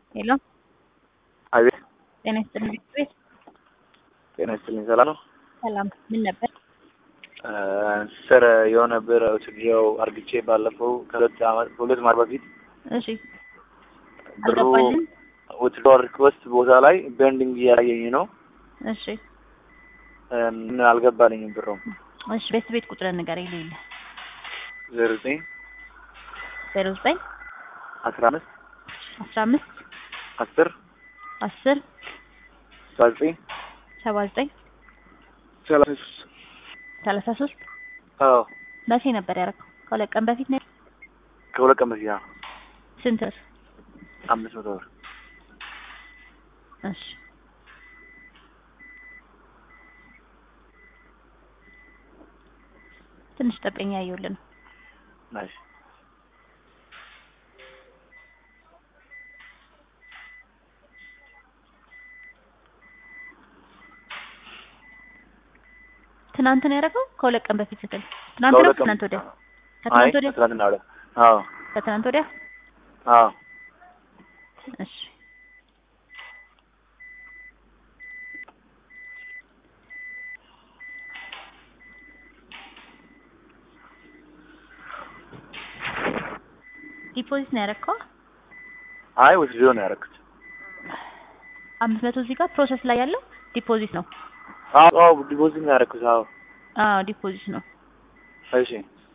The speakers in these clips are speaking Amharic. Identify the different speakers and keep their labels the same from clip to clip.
Speaker 1: ሄሎ
Speaker 2: አቤት
Speaker 1: ጤና ይስጥልኝ ቤት
Speaker 2: ጤና ይስጥልኝ። ሰላም ነው?
Speaker 1: ሰላም ምን ነበር?
Speaker 2: ስር የሆነ ብር ውትድሮው አርግቼ ባለፈው ከሁለት ዓመት ከሁለት ማር በፊት
Speaker 1: እሺ
Speaker 2: ብሩ
Speaker 1: አልገባልኝ።
Speaker 2: ውትድሮ ሪክወስት ቦታ ላይ ቤንዲንግ እያየኝ ነው።
Speaker 1: እሺ
Speaker 2: ምን አልገባልኝም ብሩ
Speaker 1: እሺ ቤት ቤት ቁጥር ንገረኝ ልይልህ
Speaker 2: ዜሮ ዘጠኝ
Speaker 1: ዜሮ ዘጠኝ
Speaker 2: አስራ አምስት
Speaker 1: አስራ አምስት
Speaker 2: አስር
Speaker 1: አስር
Speaker 2: ሰባ ዘጠኝ
Speaker 1: ሰባ ዘጠኝ
Speaker 2: ሰላሳ ሶስት
Speaker 1: ሰላሳ ሶስት
Speaker 2: አዎ
Speaker 1: መቼ ነበር ያደረገው? ከሁለት ቀን በፊት ነው።
Speaker 2: ከሁለት ቀን በፊት አዎ።
Speaker 1: ስንት ብር?
Speaker 2: አምስት መቶ ብር
Speaker 1: እሺ ትንሽ ጠብቀኝ ያየሁልን ነው።
Speaker 2: ናይስ
Speaker 1: ትናንት ነው ያደረገው? ከሁለት ቀን በፊት ስትል ትናንት ነው?
Speaker 2: ከሁለት ቀን
Speaker 1: ከትናንት ወዲያ?
Speaker 2: አይ
Speaker 1: ከትናንት ወዲያ?
Speaker 2: ከትናንትና ወዲያ አዎ
Speaker 1: ከትናንት ወዲያ?
Speaker 2: አዎ
Speaker 1: እሺ ዲፖዚት ነው ያደረግከው?
Speaker 2: አይ ውትድሮ ነው ያደረኩት።
Speaker 1: አምስት መቶ እዚህ ጋር ፕሮሰስ ላይ ያለው ዲፖዚት ነው።
Speaker 2: አዎ አዎ ዲፖዚት ነው ያደረኩት። አዎ
Speaker 1: አዎ ዲፖዚት ነው።
Speaker 2: እሺ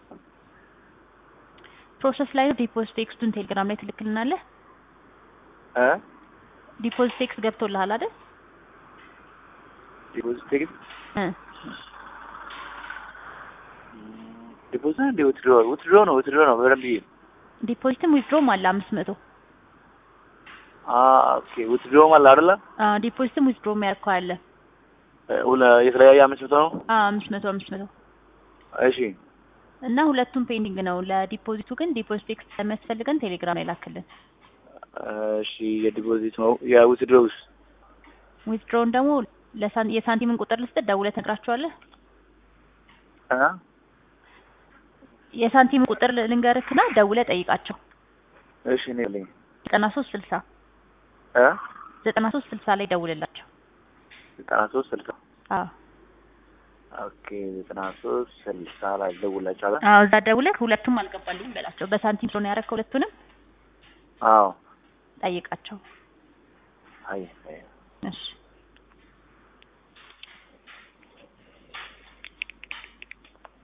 Speaker 1: ፕሮሰስ ላይ ነው። ዲፖዚት ቴክስቱን ቴሌግራም ላይ ትልክልናለህ።
Speaker 2: እ
Speaker 1: ዲፖዚት ቴክስት ገብቶልሃል አይደል?
Speaker 2: ዲፖዚት ቴክስት
Speaker 1: እ
Speaker 2: ዲፖዚት እንደ ውትድሮ ውትድሮ ነው ውትድሮ ነው በደንብ ይሄ
Speaker 1: ዲፖዚትም ዊዝድሮም አለ አምስት መቶ
Speaker 2: አ ኦኬ ውትድሮ ማለት አይደለ
Speaker 1: አዎ ዲፖዚትም ዊዝድሮም ያልከው አለ።
Speaker 2: ሁለ የተለያየ አምስት መቶ ነው።
Speaker 1: አዎ አምስት መቶ አምስት መቶ
Speaker 2: እሺ
Speaker 1: እና ሁለቱም ፔንዲንግ ነው። ለዲፖዚቱ ግን ዲፖዚት ቴክስት ስለሚያስፈልገን ቴሌግራም ላይ ላክልን።
Speaker 2: እሺ የዲፖዚት ነው የውትድሮውስ
Speaker 1: ዊዝድሮውን ደግሞ ለሳን የሳንቲምን ቁጥር ልስጥ ደውለህ ትነግራቸዋለህ።
Speaker 2: እ
Speaker 1: የሳንቲም ቁጥር ልንገርክና ደውለህ ጠይቃቸው።
Speaker 2: እሺ እኔ ልኝ
Speaker 1: ዘጠና ሶስት ስልሳ
Speaker 2: እ
Speaker 1: ዘጠና ሶስት ስልሳ ላይ ደውልላቸው።
Speaker 2: ዘጠና ሶስት ስልሳ
Speaker 1: አዎ
Speaker 2: ኦኬ ዘጠና ሶስት ስልሳ ላይ ደውላችኋለሁ።
Speaker 1: አዎ እዛ ደውለህ ሁለቱም አልገባልኝም በላቸው። በሳንቲም ስለሆነ ያደረግከው ሁለቱንም
Speaker 2: አዎ
Speaker 1: ጠይቃቸው።
Speaker 2: አይ አይ
Speaker 1: እሺ